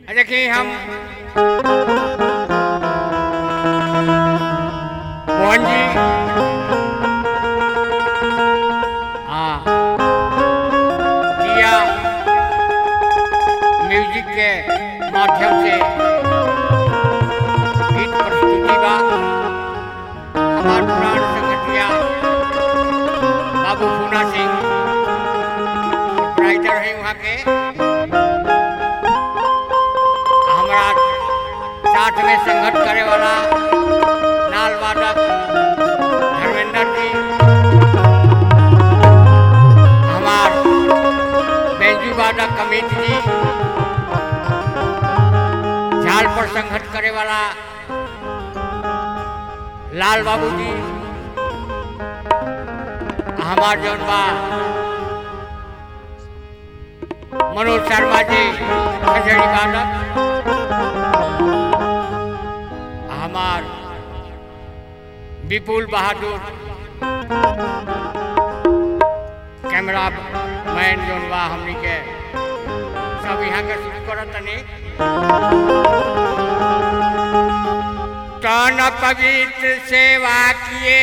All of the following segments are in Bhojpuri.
देखिए हम मोहन जी हाँ किया म्यूजिक के माध्यम से गीत प्रस्तुति बा हमार पुराण संगठिया बाबू पूना सिंह राइटर है वहाँ के हमारा साथ में संघर्ष करे वाला नाल वादक धर्मेंद्र जी हमार बेंजू वादक अमित जी झाल पर संघर्ष करे वाला लाल बाबू जी हमार जौन बा मनोज शर्मा जी खजड़ी वादक हमार विपुल बहादुर कैमरा मैन जोन बा हमनी के सब यहाँ के शुरू करत तनी तन पवित्र सेवा किए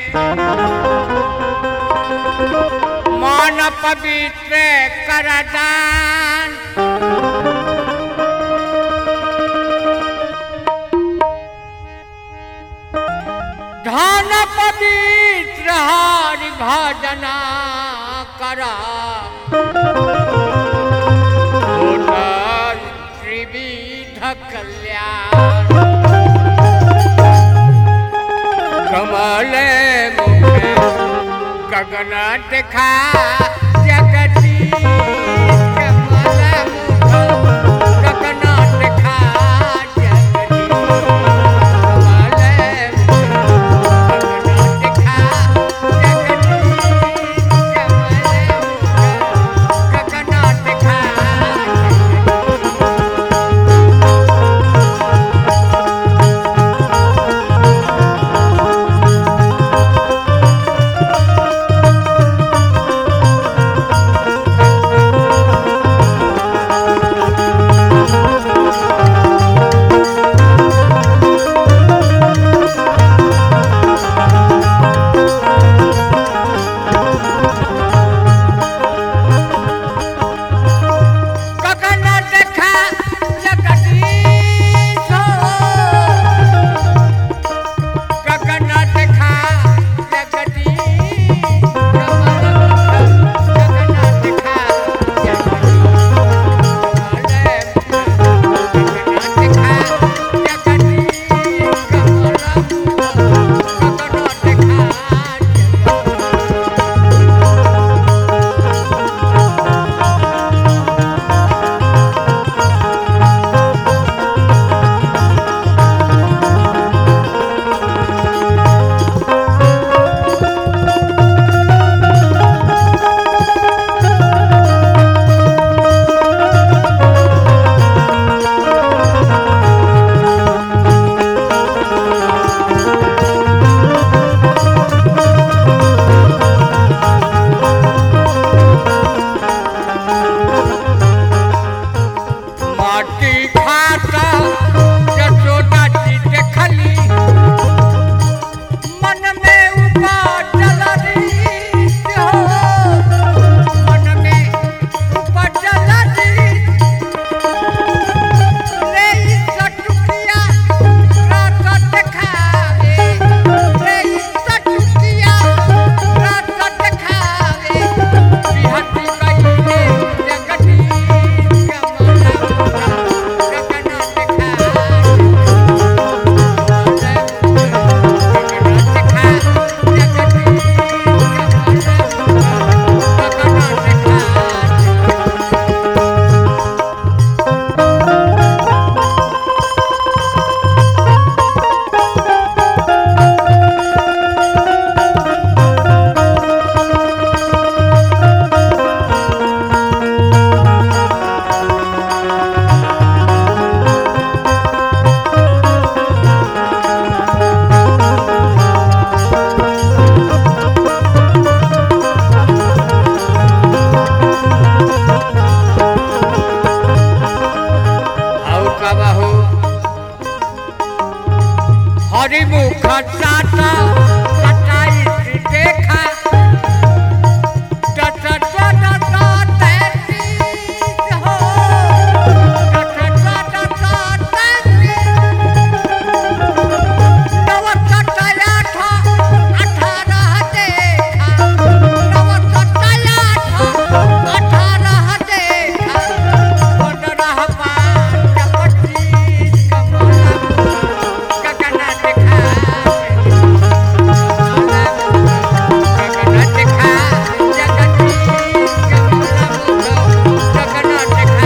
मन पवित्र करदान धन पवित्र हरि भजना करा त्रिविध कल्याण कमल मुखे गगन देखा जगती कमल मुख गगन देखा जगती कमल मुख गगन देखा जगती कमल मुख गगन देखा जगती गगन देखा जगदीश गगन देखा जगदीश गगन देखा जगदीश गगन देखा जगदीश गगन देखा माटी खाता यशोदा जी देखली मन में उपजल रीत हो मन में उपजल रीत ले ई सटुकिया रात देखावे ले ई सटुकिया रात देखावे बिहती कइले जगती कमला गगन देखा हरि मुख सात सताईस देखा दस दस तैतीस हो दस दस तैतीस नव सत्ताई आठ अठारह देखा नव सत्ताई आठ अठारह देखा पंद्रह पाँच पच्चीस कमला गगन देखा गगन देखा जगदीश कमला गगन देखा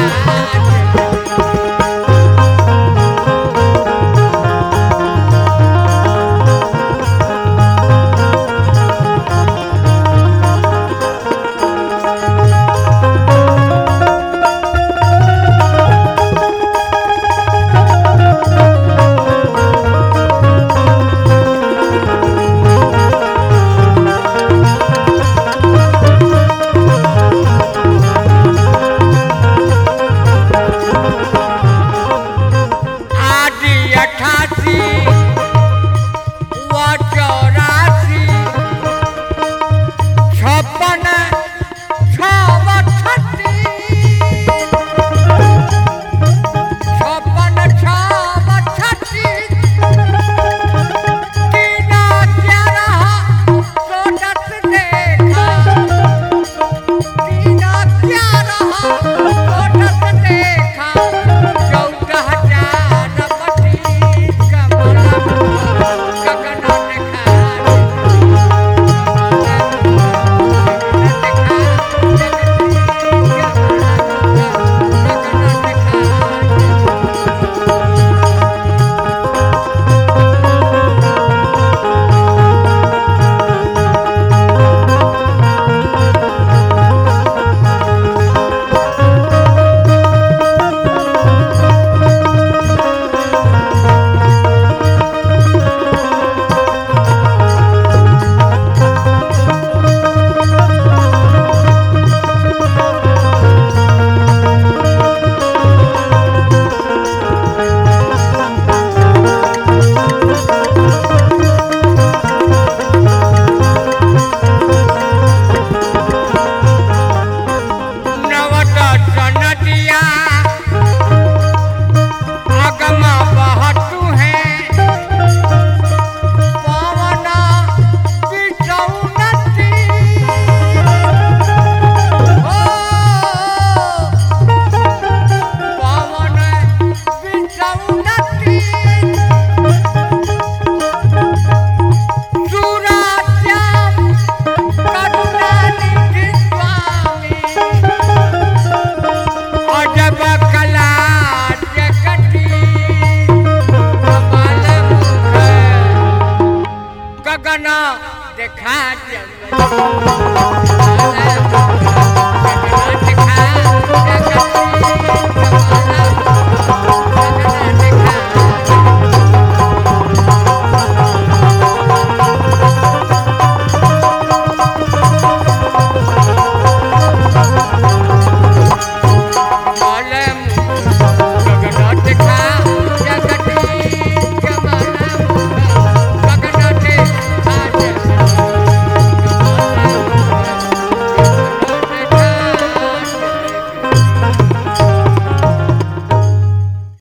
आदि अठासी व चौरासी छप्पन छव छत्तीस छप्पन छव छत्तीस तीन ग्यारह चौदस देखा तीन ग्यारह चौदस देखा चौदह चार पच्चीस कमला गगन देखा नवदस नदिया अगम बहतु है पवन बिचौनती हो पवन बिचौनती सूरश्याम करुणानिधि स्वामी अजब कला जगती कमल मुख गगन देखा जगती